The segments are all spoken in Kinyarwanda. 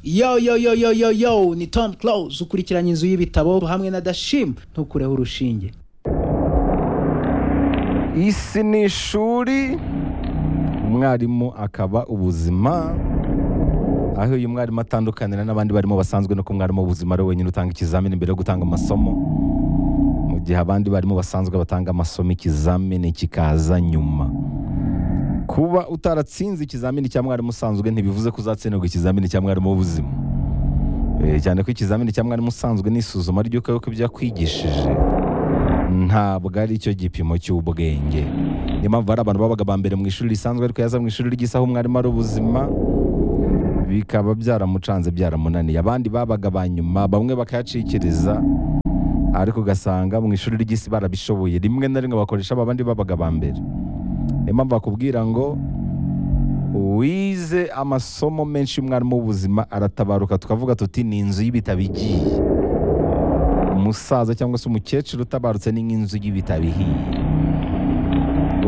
yo yo yo yo yo yo ni tom close ukurikiranye inzu y'ibitabo hamwe na dashim ntukureho urushinge isi ni ishuri umwarimu akaba ubuzima aho uyu mwarimu atandukanira n'abandi barimo basanzwe no ko umwarimu w'ubuzima ari we wenyine utanga ikizamini mbere yo gutanga amasomo mu gihe abandi barimo basanzwe batanga amasomo ikizamini kikaza nyuma kuba utaratsinze ikizamini cya mwarimu usanzwe ntibivuze ko uzatsindwa ikizamini cya mwarimu w'ubuzima Eh, cyane ko ikizamini cya mwarimu usanzwe ni isuzuma ry'uko yuko ibyo yakwigishije ntabwo ari cyo gipimo cy'ubwenge niyo mpamvu hari abantu babaga ba mbere mu ishuri risanzwe ariko yaza mu ishuri ry'isaha umwarimu ari ubuzima bikaba byaramucanze byaramunaniye abandi babaga ba nyuma bamwe bakayacikiriza ariko ugasanga mu ishuri ry'isi barabishoboye rimwe na rimwe bakoresha aba bandi babaga ba mbere niyo mpamvu bakubwira ngo wize amasomo menshi y'umwarimu w'ubuzima aratabaruka tukavuga tuti ni inzu y'ibitabo igiye umusaza cyangwa se umukecuru utabarutse ni nk'inzu y'ibitabo ihiye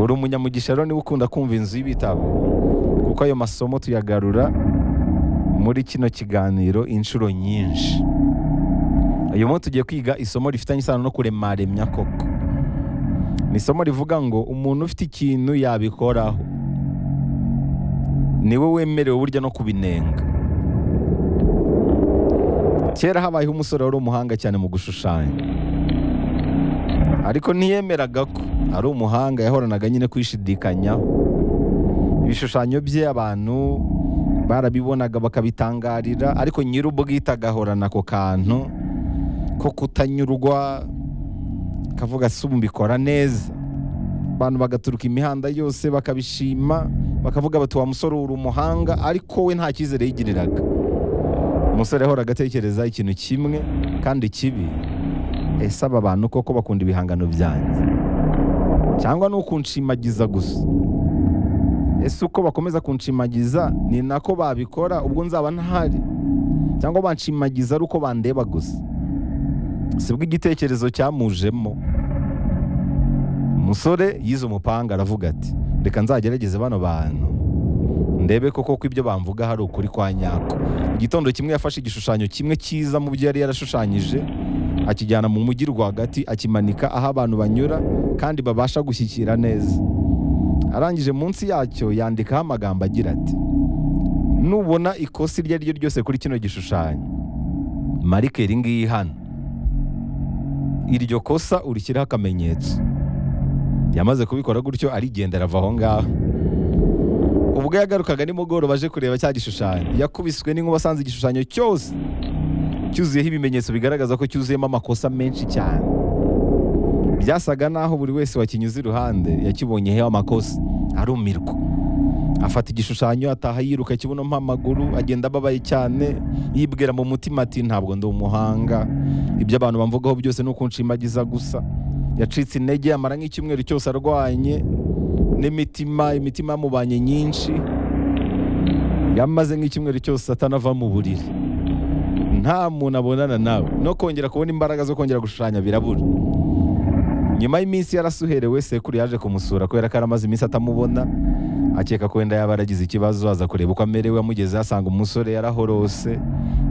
uri umunyamugisha rero niwe ukunda kumva inzu y'ibitabo kuko ayo masomo tuyagarura muri kino kiganiro inshuro nyinshi uyu munsi tugiye kwiga isomo rifitanye isano no kuremaremya koko ni isomo rivuga ngo umuntu ufite ikintu yabikoraho niwe wemerewe burya no kubinenga kera habayeho umusore wari umuhanga cyane mu gushushanya ariko ntiyemeraga ko ari umuhanga yahoranaga nyine kwishidikanyaho ibishushanyo bye abantu barabibonaga bakabitangarira ariko nyir'ubwite agahorana ako kantu ko kutanyurwa kavuga si ubu mbikora neza abantu bagaturuka imihanda yose bakabishima bakavuga bati wa musore uri umuhanga ariko we nta cyizere yigiriraga umusore ahora agatekereza ikintu kimwe kandi kibi ese aba bantu koko bakunda ibihangano byanjye cyangwa ni ukunshimagiza gusa ese uko bakomeza kunshimagiza ni nako babikora ubwo nzaba ntahari cyangwa banshimagiza ari uko bandeba gusa sibwo igitekerezo cyamujemo umusore yize umupanga aravuga ati reka nzagerageze bano bantu ndebe koko ko ibyo bamvuga hari ukuri kwa nyako igitondo kimwe yafashe igishushanyo kimwe cyiza mu byo yari yarashushanyije akijyana mu mujyi rwagati akimanika aho abantu banyura kandi babasha gushyikira neza arangije munsi yacyo yandikaho amagambo agira ati nubona ikosa iryo ari ryo ryose kuri kino gishushanyo marikeri ngiyi hano iryo kosa urishyiraho akamenyetso yamaze kubikora gutyo arigendera ava aho ngaho ubwo yagarukaga nimugoroba aje kureba cya gishushanyo yakubiswe n'inkuba asanze igishushanyo cyose cyuzuyeho ibimenyetso bigaragaza ko cyuzuyemo amakosa menshi cyane byasaga naho buri wese wakinyuze iruhande yakibonyeho amakosa arumirwa afata igishushanyo ataha yiruka kibunomo amaguru agenda ababaye cyane yibwira mu mutima ati ntabwo ndi umuhanga ibyo abantu bamvugaho byose ni ukunshimagiza gusa yacitse intege amara nk'icyumweru cyose arwanye n'imitima imitima yamubanye nyinshi yamaze nk'icyumweru cyose atanava mu buriri nta muntu abonana nawe no kongera kubona imbaraga zo kongera gushushanya birabura nyuma y'iminsi yarasuherewe sekuru yaje kumusura kubera ko yaramaze iminsi atamubona akeka ko wenda yaba yaragize ikibazo aza kureba uko amerewe amugeze asanga umusore yarahorose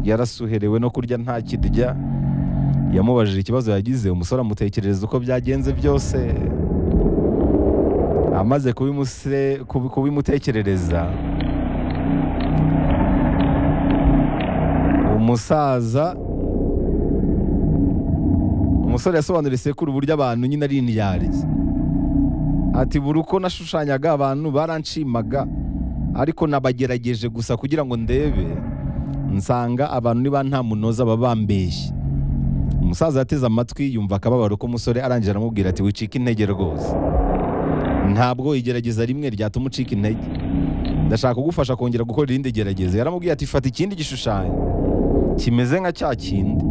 yarasuherewe no kurya nta kirya yamubajije ikibazo yagize umusore amutekerereza uko byagenze byose amaze kubimuse- kubi- kubimutekerereza umusaza umusore yasobanuriye sekuru uburyo abantu nyine ari indyarya ati buri uko nashushanyaga abantu baranshimaga ariko nabagerageje gusa kugira ngo ndebe nsanga abantu niba nta munoza baba bambeshye umusaza yateze amatwi yumva akababaro k'umusore arangije aramubwira ati wicika intege rwose ntabwo igerageza rimwe ryatuma ucika intege ndashaka kugufasha kongera gukora irindi gerageza yaramubwiye ati fata ikindi gishushanyo kimeze nka cya kindi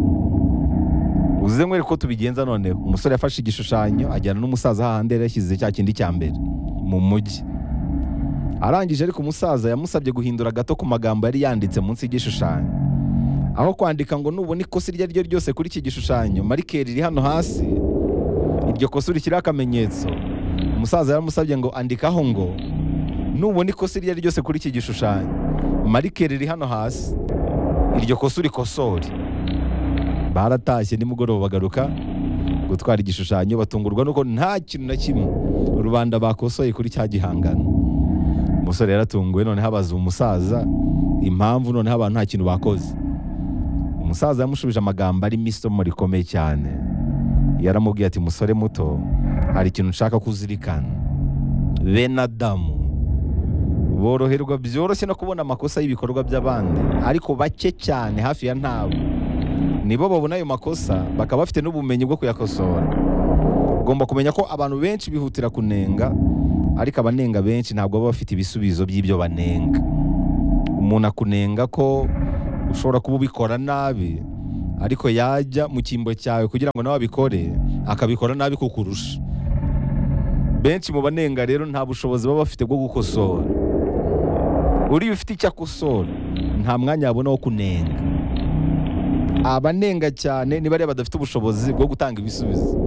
uze nkwereke ko tubigenza noneho umusore yafashe igishushanyo ajyana n'umusaza hahandi yari yashyize cya kindi cya mbere mu mujyi arangije ariko umusaza yamusabye guhindura gato ku magambo yari yanditse munsi y'igishushanyo aho kwandika ngo nubona ikosa iryo ari ryo ryose kuri iki gishushanyo marikeri iri hano hasi iryo kosa urishyiraho akamenyetso umusaza yaramusabye ngo andikaho ngo nubona ikosa iryo ari ryo ryose kuri iki gishushanyo marikeri iri hano hasi iryo kosa urikosore baratashye nimugoroba bagaruka gutwara igishushanyo batungurwa nuko nta kintu na kimwe rubanda bakosoye kuri cya gihangano umusore yaratunguwe noneho abaza umusaza impamvu noneho abantu nta kintu bakoze umusaza yamushubije amagambo arimo isomo rikomeye cyane yaramubwiye ati musore muto hari ikintu nshaka ko uzirikana bene adamu boroherwa byoroshye no kubona amakosa y'ibikorwa by'abandi ariko bake cyane hafi ya ntabo nibo babona ayo makosa bakaba bafite n'ubumenyi bwo kuyakosora ugomba kumenya ko abantu benshi bihutira kunenga ariko abanenga benshi ntabwo baba bafite ibisubizo by'ibyo banenga umuntu akunenga ko ushobora kuba ubikora nabi ariko yajya mu cyimbo cyawe kugira ngo nawe abikore akabikora nabi kukurusha benshi mu banenga rero nta bushobozi baba bafite bwo gukosora uriya ufite icyo akosora nta mwanya yabona wo kunenga abanenga cyane ni bariya badafite ubushobozi bwo gutanga ibisubizo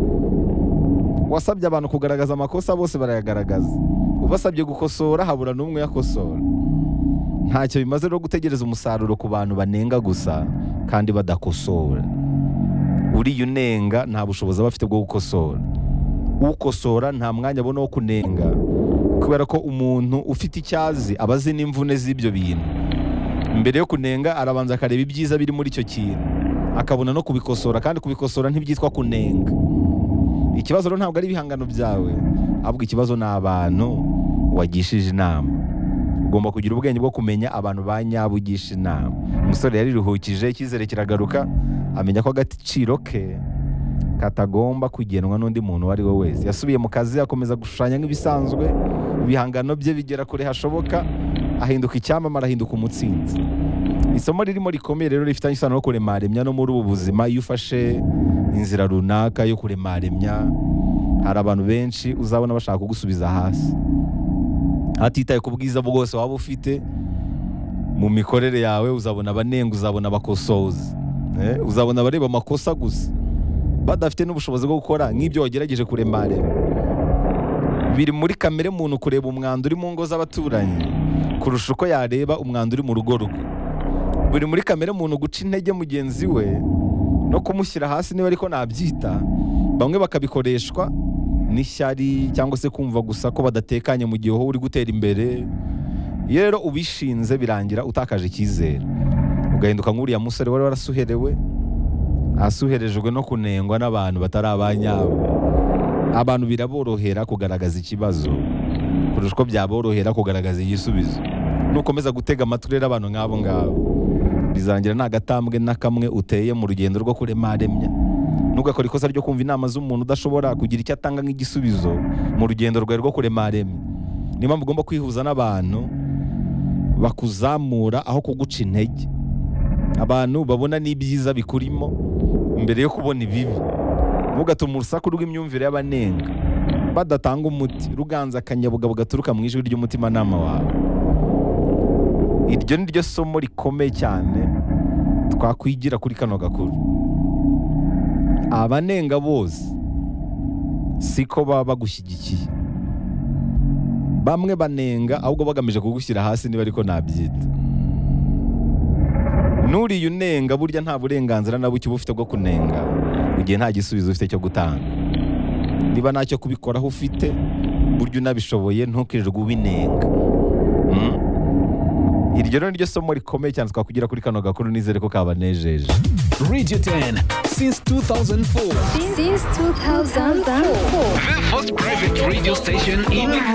wasabye abantu kugaragaza amakosa bose barayagaragaza ubasabye gukosora habura n'umwe yakosora ntacyo bimaze rero gutegereza umusaruro ku bantu banenga gusa kandi badakosora uriya unenga nta bushobozi aba afite bwo gukosora ukosora nta mwanya abona wo kunenga kubera ko umuntu ufite icyo azi aba azi n'imvune z'ibyo bintu mbere yo kunenga arabanza akareba ibyiza biri muri icyo kintu akabona no kubikosora kandi kubikosora ntibyitwa kunenga ikibazo rero ntabwo ari ibihangano byawe ahubwo ikibazo ni abantu wagishije inama ugomba kugira ubwenge bwo kumenya abantu ba nyabo ugisha inama umusore yariruhukije icyizere kiragaruka amenya ko agaciro ke katagomba kugenwa n'undi muntu uwo ari we wese yasubiye mu kazi akomeza gushushanya nk'ibisanzwe ibihangano bye bigera kure hashoboka ahinduka icyamamare ahinduka umutsinzi isomo ririmo rikomeye rero rifitanye isano no kuremaremya no muri ubu buzima iyo ufashe inzira runaka yo kuremaremya hari abantu benshi uzabona bashaka kugusubiza hasi hatitaye ku bwiza bwose waba ufite mu mikorere yawe uzabona abanenga uzabona abakosoza Eh, uzabona abareba amakosa gusa badafite n'ubushobozi bwo gukora nk'ibyo wagerageje kuremarema biri muri kamere muntu kureba umwanda uri mu ngo z'abaturanyi kurusha uko yareba umwanda uri mu rugo rwe buri muri kamere muntu guca intege mugenzi we no kumushyira hasi niba ariko nabyita bamwe bakabikoreshwa n'ishyari cyangwa se kumva gusa ko badatekanye mu gihe wowe uri gutera imbere iyo rero ubishinze birangira utakaje icyizere ugahinduka nk'uriya musore wari warasuherewe asuherejwe no kunengwa n'abantu batari abanyabo abantu biraborohera kugaragaza ikibazo kurusha uko byaborohera kugaragaza igisubizo nukomeza gutega amatwi rero abantu nk'abo ngabo bizarangira nta gatambwe na kamwe uteye mu rugendo rwo kuremaremya ntugakore ikosa ryo kumva inama z'umuntu udashobora kugira icyo atanga nk'igisubizo mu rugendo rwawe rwo kuremaremya niyo mpamvu ugomba kwihuza n'abantu bakuzamura aho kuguca intege abantu babona n'ibyiza bikurimo mbere yo kubona ibibi ntugatuma urusaku rw'imyumvire y'abanenga badatanga umuti ruganza akanyabugabo gaturuka mu ijwi ry'umutimanama wawe iryo ni ryo somo rikomeye cyane twakwigira kuri kano gakuru abanenga bose siko baba bagushyigikiye bamwe banenga ahubwo bagamije kugushyira hasi niba ariko nabyita nuriye unenga burya nta burenganzira na buke uba ufite bwo kunenga igihe nta gisubizo ufite cyo gutanga niba ntacyo kubikoraho ufite burya unabishoboye ntukirirwe ubinenga Mm? iryo rero ni ryo somo rikomeye cyane twakugira kuri kano gakuru nizere ko kabanejeje Radio 10 since 2004. since 2004. The first private radio station in